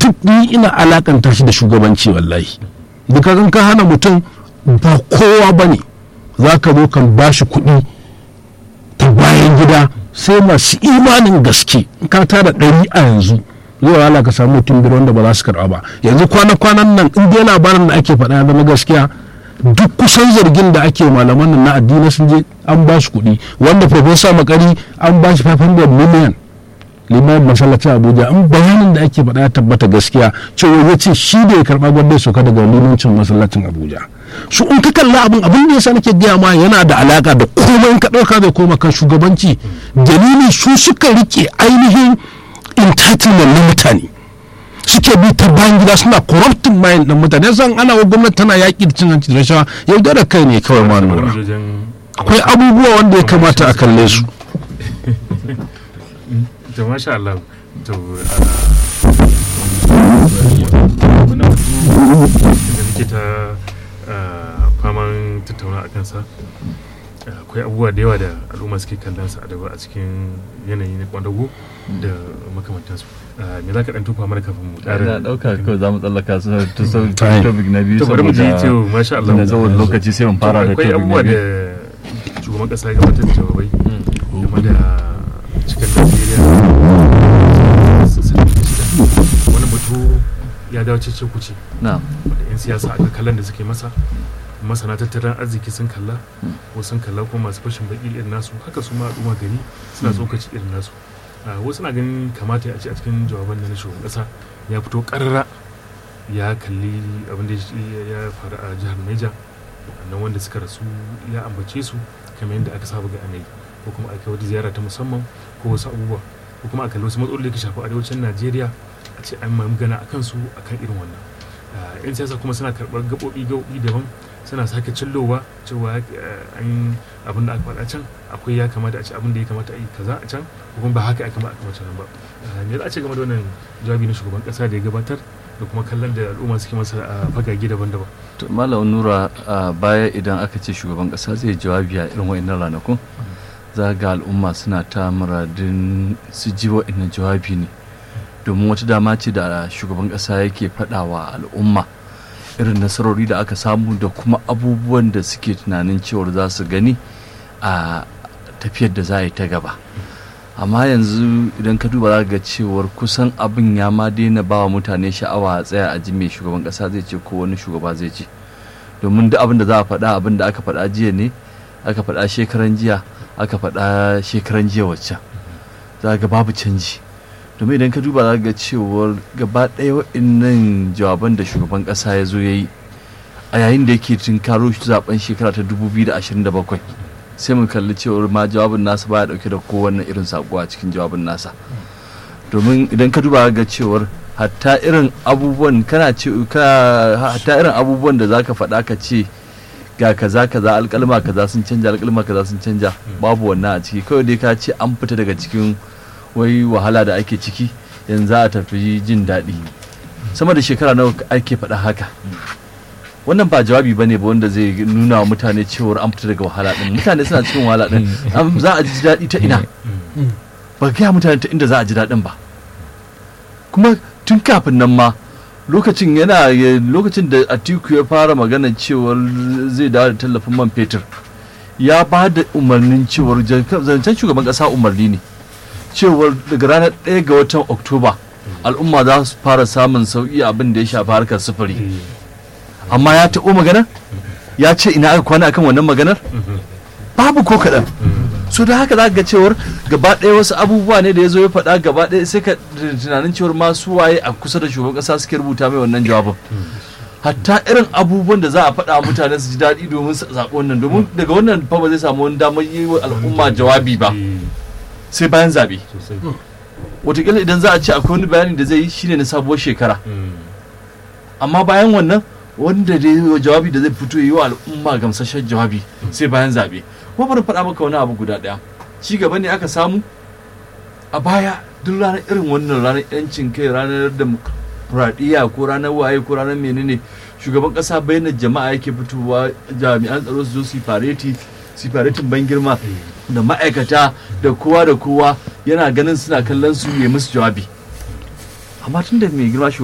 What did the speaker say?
duk ni ina alakanta shi da shugabanci wallahi duka kan ka hana mutum ba kowa ba ne za ka zo kan ba shi kuɗi ta bayan gida sai masu imanin gaske in ka tara ɗari a yanzu zai wahala ka samu mutum biyar wanda ba za su karɓa ba yanzu kwana-kwanan nan in dai labarin da ake faɗa ya zama gaskiya duk kusan zargin da ake malaman nan na addini sun je an ba su kuɗi wanda profesa makari an ba shi 500 million limamin masallacin abuja an bayanin da ake faɗa ya tabbata gaskiya cewa ya ce shi da ya karɓa gwamnati sauka daga limancin masallacin abuja su in ka kalla abin abin da yasa nake gaya ma yana da alaka da komai in ka ɗauka zai koma kan shugabanci dalilin su suka rike ainihin entitlement na mutane suke bi ta bayan gida suna corrupting mind ɗin mutane san ana wa gwamnati tana yaƙi da cin hanci da rashawa yaudara kai ne kawai ma nura akwai abubuwa wanda ya kamata a kalle su to masha Allah to muna da muke ta faman tattauna a kansa akwai abubuwa da yawa da al'umma suke kallon sa a a cikin yanayi na kwadago da makamantansu me za ka dan tufa mana kafin mu na dauka kawai za mu tsallaka su ta sau Fine. topic na biyu to bari mu ji saboda to masha Allah da saboda lokaci sai mun fara da akwai topic na abubuwa da biyu shugaban kasa ya gabatar da jawabai game da cikin Najeriya wani batu ya dawo cece kuce na da 'yan siyasa aka kallon da suke masa masana tattalin arziki sun kalla ko sun kalla ko masu fashin baki irin nasu haka su ma al'umma gani suna tsokaci irin nasu Ah, wasu na ganin kamata a ce a cikin jawaban da na shugaban kasa ya fito karara ya kalli abin da ya- ya faru a jihar Niger wannan wanda suka rasu ya ambace su kamar yadda aka saba ga anayi ko kuma aka wata ziyara ta musamman ko wasu abubuwa ko kuma a kalli wasu matsaloli da ke shafi arewacin Najeriya a ce an magana a kansu akan irin wannan Ah, 'yan siyasa kuma suna karɓar gaɓoɓi gaɓoɓi daban suna sake cillowa cewa eh, an abin da aka faɗa can akwai ya kamata a ce abin da ya kamata a yi kaza a can ko kuma ba haka ya kamata a kamata nan ba Ah, me za a ce game da wannan jawabi na shugaban ƙasa da ya gabatar da kuma kallon da al'umma suke masa a fagage daban-daban to malam nura a baya idan aka ce shugaban kasa zai jawabi a irin wa'annan ranakun za ga al'umma suna ta muradin su ji wa'annan jawabi ne domin wata dama ce da shugaban kasa yake faɗawa al'umma irin nasarori da aka samu da kuma abubuwan da suke tunanin cewar za su gani a tafiyar da za a yi ta gaba amma yanzu idan ka duba za ga cewar kusan abin ya ma daina ba wa mutane sha'awa a tsaya a ji mai shugaban kasa zai ce ko wani shugaba zai ce domin duk abin da za a faɗa abin da aka faɗa jiya ne aka faɗa shekaran jiya aka faɗa shekaran jiya waccan za ga babu canji domin idan ka duba za ga cewar gaba ɗaya waɗannan jawaban da shugaban ƙasa ya zo ya yi a yayin da yake tunkaro zaben shekara ta 2027 sai mun kalli cewar ma jawabin nasa baya dauke da kowanne irin sako a cikin jawabin nasa domin idan ka duba ga cewar hatta irin abubuwan kana ce ka hatta irin abubuwan da zaka faɗa ka ce ga kaza kaza alƙalma kaza sun canja alƙalma kaza sun canja babu wannan a ciki kawai dai ka ce an fita daga cikin wai wahala da ake ciki yanzu za a tafi jin daɗi sama da shekara nawa ake faɗa haka wannan ba jawabi ba ne ba wanda zai nuna wa mutane cewar an fita daga wahala din mutane suna cikin wahala din am- za a ji daɗi ta ina ba gaya mutane ta inda za a ji daɗin ba kuma tun kafin nan ma lokacin yana ya- lokacin da atiku ya fara magana cewar zai dawo da tallafin man fetur ya ba da umarnin cewar jan- zancen shugaban ƙasa umarni ne cewar daga ranar 1 ga watan oktoba al'umma za su fara samun sauƙi abin da ya shafi harkar sufuri amma ya taɓo maganar ya ce ina aka kwana akan wannan maganar babu ko kaɗan so da haka za ka ga cewar gaba ɗaya wasu abubuwa ne da ya zo ya faɗa gaba ɗaya sai ka tunanin cewar masu waye a kusa da shugaban ƙasa suke rubuta mai wannan jawabin hatta irin abubuwan da za a faɗa wa mutane su ji daɗi domin su zaɓi wannan domin daga wannan fa ba zai samu wani damar yi wa al'umma jawabi ba sai bayan zaɓe sosai wataƙila idan za a ce akwai wani bayani da zai yi shine na sabuwar shekara amma bayan wannan wanda da yi jawabi da zai fito yi wa al'umma gamsashen jawabi sai bayan zaɓe kuma bari faɗa maka wani abu guda ɗaya ci gaba ne aka samu a baya duk ranar irin wannan ranar yancin kai ranar demokuraɗiyya ko ranar waye ko ranar menene shugaban ƙasa bayyana jama'a yake fitowa jami'an tsaro su zo su yi fareti su yi faretin ban girma da ma'aikata da kowa da kowa yana ganin suna kallon su yi musu jawabi amma tun da mai girma